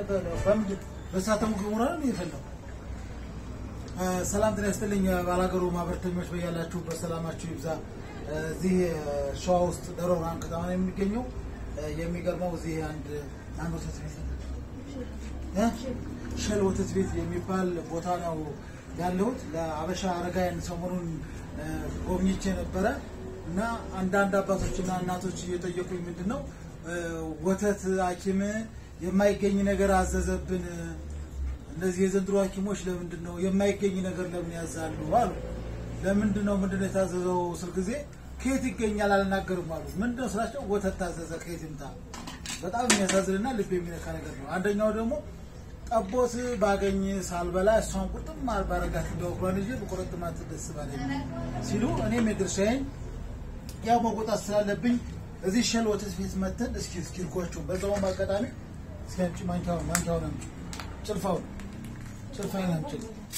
በምንድን በእሳተ ገሞራ ነው የፈላው? ሰላም ጤና ይስጥልኝ ባላገሩ ማህበረተኞች በያላችሁ በሰላማችሁ ይብዛ። እዚህ ሸዋ ውስጥ ደብረ ብርሃን ከተማ ነው የሚገኘው። የሚገርመው እዚህ አንድ አንድ ወተት ቤት እ ሸል ወተት ቤት የሚባል ቦታ ነው ያለሁት። ለአበሻ አረጋውያን ሰሞኑን ጎብኝቼ ነበረ እና አንዳንድ አባቶችና እናቶች እየጠየቁኝ ምንድን ነው ወተት ሐኪም የማይገኝ ነገር አዘዘብን እነዚህ የዘንድሮ ሐኪሞች ለምንድን ነው የማይገኝ ነገር ለምን ያዛሉ አሉ። ለምንድን ነው ምንድን ነው የታዘዘው ስል ጊዜ ከየት ይገኛል አልናገርም አሉ። ምንድን ነው ስላቸው ወተት ታዘዘ ከየት ይምጣ። በጣም የሚያሳዝንና ልብ የሚነካ ነገር ነው። አንደኛው ደግሞ ጠቦት ባገኝ ሳልበላ እሷን ቁርጥም ባረጋት እንደወግሯን ይዤ በቁርጥማት ደስ ባለኝ ሲሉ እኔም የድርሻዬን ያው መቆጣት ስላለብኝ እዚህ ሸል ወተት ቤት መተን እስኪ እስኪ ልኳቸው በዛውም አጋጣሚ እስኪ አንቺ ማንኪያውን ማንኪያውን አምጪ ጭልፋውን ጭልፋዬን አምጪ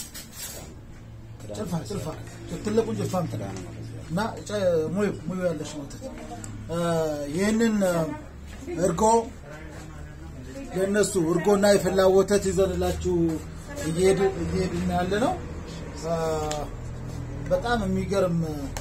ጭልፋ ጭልፋ ትልቁን ጭልፋ አምጥላ እና ሙዩ ሙዩ ያለሽ ወተት ይህንን እርጎ የእነሱ እርጎና የፈላ ወተት ይዘንላችሁ እየሄድን ያለ ነው። በጣም የሚገርም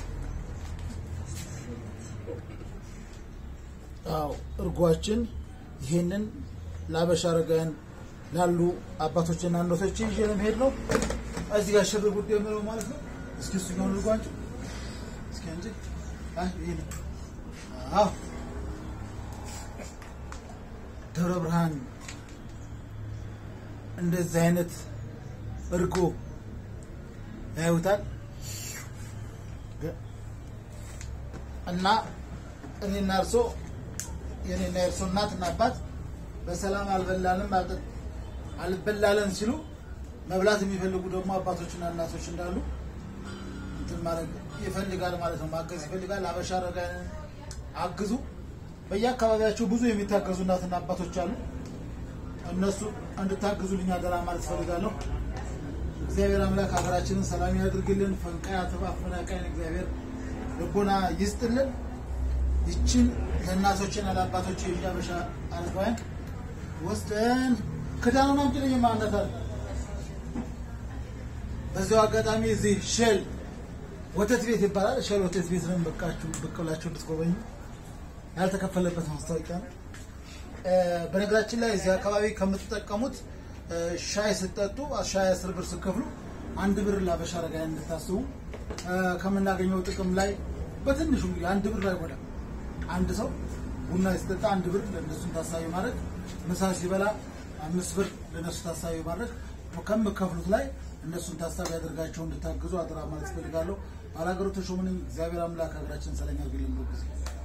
አዎ እርጓችን ይሄንን ለአበሻ አረጋውያን ላሉ አባቶችና እናቶች ይዤ ለመሄድ ነው። እዚህ ጋር ሽር ጉድ የምለው ማለት ነው። እስኪ እሱ ጋር እርጓቸው እስኪ እንጂ አይ ይሄ ነው። አዎ ደብረ ብርሃን እንደዚህ አይነት እርጎ ያዩታል እና እኔና እርሶ የኔና የእርሶ እናትና አባት በሰላም አልበላንም አልበላለን ሲሉ መብላት የሚፈልጉ ደግሞ አባቶችና እናቶች እንዳሉ እንትን ማድረግ ይፈልጋል ማለት ነው። ማገዝ ይፈልጋል። አበሻ አረጋውያንን አግዙ። በየአካባቢያቸው ብዙ የሚታገዙ እናትና አባቶች አሉ። እነሱ እንድታግዙልኝ አደራ ማለት እፈልጋለሁ። እግዚአብሔር አምላክ ሀገራችንን ሰላም ያድርግልን። ፈንቃይ አፈናቃይን እግዚአብሔር ልቦና ይስጥልን። ይችን ለእናቶችና ለአባቶች የአበሻ አረጋውያን ወስደን ክዳኑን አምጪልኝ ማለት አለ። በዚያው አጋጣሚ እዚህ ሸል ወተት ቤት ይባላል። ሸል ወተት ቤት ነው በቃችሁ ብቅ ብላችሁ እንድትጎበኙ ያልተከፈለበት ማስታወቂያ ነው። በነገራችን ላይ እዚህ አካባቢ ከምትጠቀሙት ሻይ ስትጠጡ ሻይ አስር ብር ስትከፍሉ አንድ ብር ለአበሻ አረጋውያን እንድታስቡ ከምናገኘው ጥቅም ላይ በትንሹ እንግዲህ አንድ ብር አይጎዳም። አንድ ሰው ቡና ሲጠጣ አንድ ብር ለእነሱን ታሳቢ ማድረግ፣ ምሳ ሲበላ አምስት ብር ለእነሱ ታሳቢ ማድረግ ከምከፍሉት ላይ እነሱን ታሳቢ ያደርጋቸው እንድታግዙ አደራ ማለት እፈልጋለሁ። ባላገሩ ተሾመ ነኝ። እግዚአብሔር አምላክ ሀገራችን ሰላም ያድርግልን።